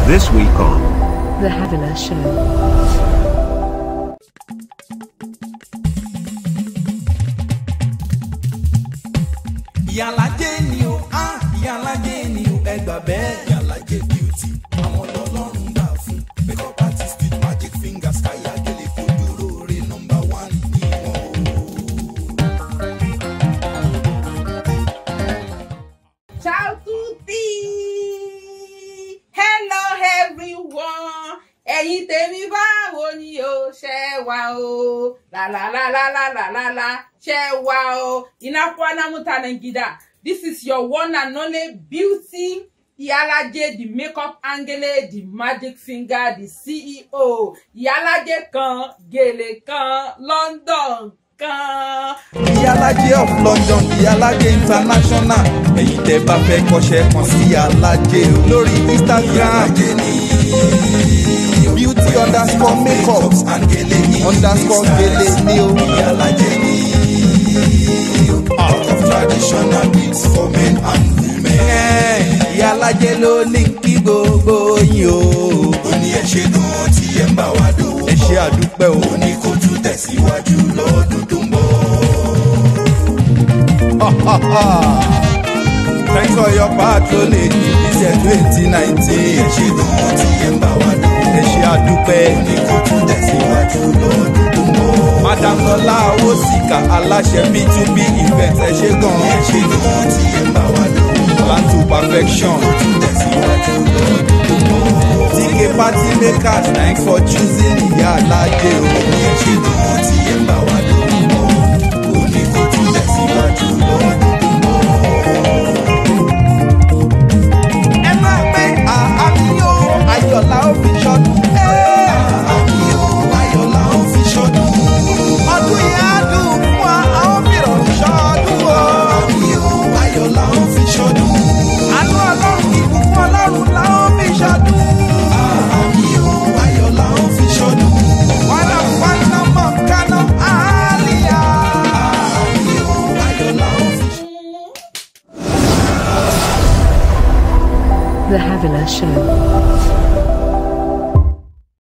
This week on The Havila Show. ìyálàjẹ ni o ah ìyálàjẹ ni o ẹ gbà bẹ́ẹ̀. ìyálàjẹ beauty àwọn ọlọ́run gbà fún makeup artist with magic fingers káyà gẹ́lẹ́ fojú rore number one ni wọ́n o. Ciao tutti! Hello everyone! Ẹ̀yin tèmi báwo ni o ṣe wà o? Làlàlàlàlàlàlà ṣe wà o? Inakwana mutanen gida. This is your one and only beauty Iyalaje the makeup angele the magic finger the CEO Iyalaje kan gèlè kan London kan. ìyálàjẹ of london ìyálàjẹ international ẹ̀yin tẹ́ bá fẹ́ kọ́ṣẹ́ kan sí ìyálàjẹ o lórí instagram beauty underscore makeup underscore gele ní o. ìyálàjẹ ní out of traditional beats for men and women. ìyálàjẹ ló ní kí gbogbo yín o. ó ní ẹ ṣe gan tí ẹ ń bá wa dòwò. ẹ ṣe àdúpẹ́ o. ó ní kó tún tẹ̀síwájú lọ́dún tó ń bọ̀. Thanks for your patronage this year twenty nineteen. Ẹ ṣe gan tí ẹ ń bá wa dùn. Ẹ ṣe àdúpẹ́. Ní kò tún tẹ̀síwájú lọ́dún tó ń bọ̀. Madam Lọlá Awosika aláṣẹ B2B event ẹ ṣe gan. Ẹ ṣe gan tí ẹ ń bá wa dùn. Plan to perfection. Kò tún tẹ̀síwájú lọ́dún tó ń bọ̀. TK party makers thanks for choosing ìyá alájẹ o. Ẹ ṣe gan tí ẹ ń bá wa dùn. Ó ní kò tún tẹ̀síwájú lọ́dún tó ń bọ̀. ẹ máa pé àmì o ayọ̀lá ó fi ṣọdún. àmì o ayọ̀lá ó fi ṣọdún. ọdún yẹn á dùn fún wa a ó fi rọrùn ṣọdún o. àmì o ayọ̀lá ó fi ṣọdún. àánú ọlọ́run ìbùkún ọlọ́run la ó fi ṣọdún. àmì o ayọ̀lá ó fi ṣọdún. wàhálà fúnná mọ̀ kánú àlìyá. àmì o ayọ̀lá ó fi ṣọdún. The Havila Show.